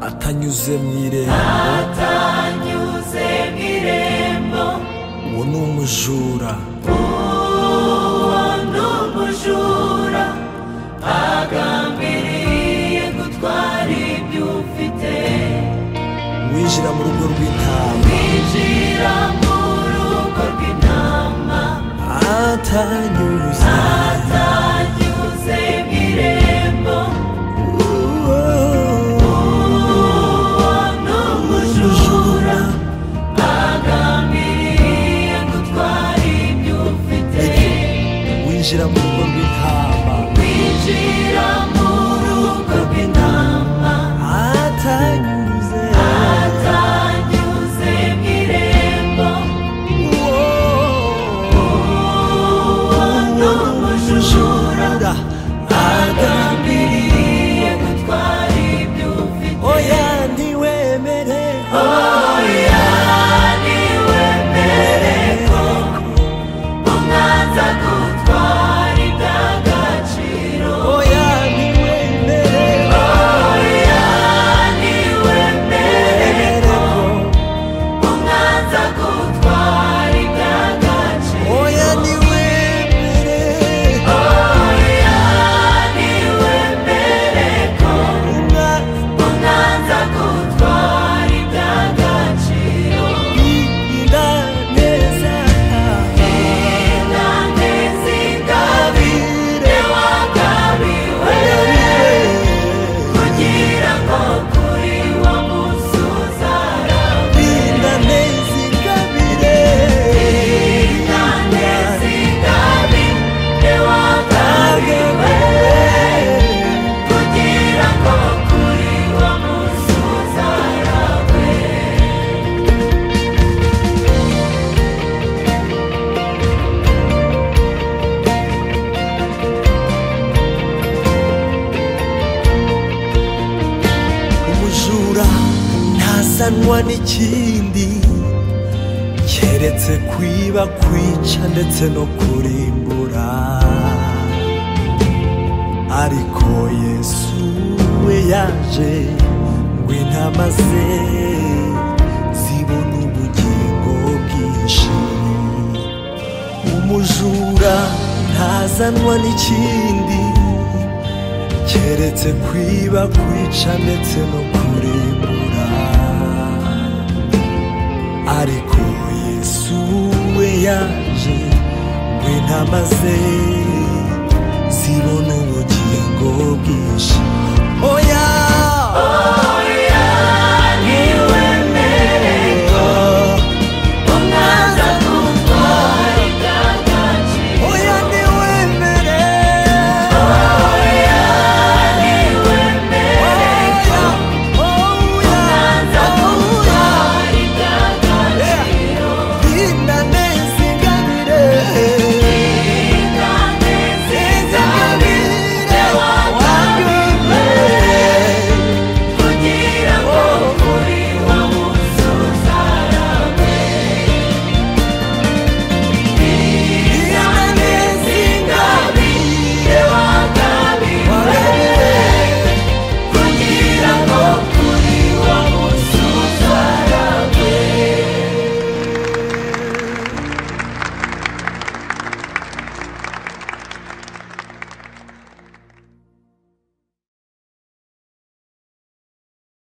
atanyuze mu irembo atanyuze mu irembo uwo ni umujura uwo ni umujura agambiriye gutwara ibyo ufite winjira mu rugo rw'intama winjira mu rugo rw'intama atanyuze atanyuze mu irembo uwo uwo ni umujura agambiriye gutwara ibyo ufite winjira mu rugo rw'intama Kwinjira mu rugo rw'intama atanyuze atanyuze mu irembo uwo ni umujura agambiriye gutwara ibyo ufite oya ntiwemere oya niwemere ko umwanza gutwara iby'agaciro oya ntiwemere oya niwemere ko umwanza gutwara iby'agaciro oya ntiwemere oya niwemere ko Umwanza gutwara iby'agaciro kandi zingabire wagabiwe kugira ngo kuri wa munsi uzaraba kandi zingabire wagabiwe kugira ngo kuri wa munsi uzaraba umujura ntazanwa n'ikindi keretse kwiba kwica ndetse no kurimbura ariko yesu we yaje ngo intama ze zibone ubugingo bwinshi umujura ntazanwa n'ikindi keretse kwiba kwica ndetse no kurimbura ariko yesu we yaje ngo intama ze zibone ubugingo bwinshi oya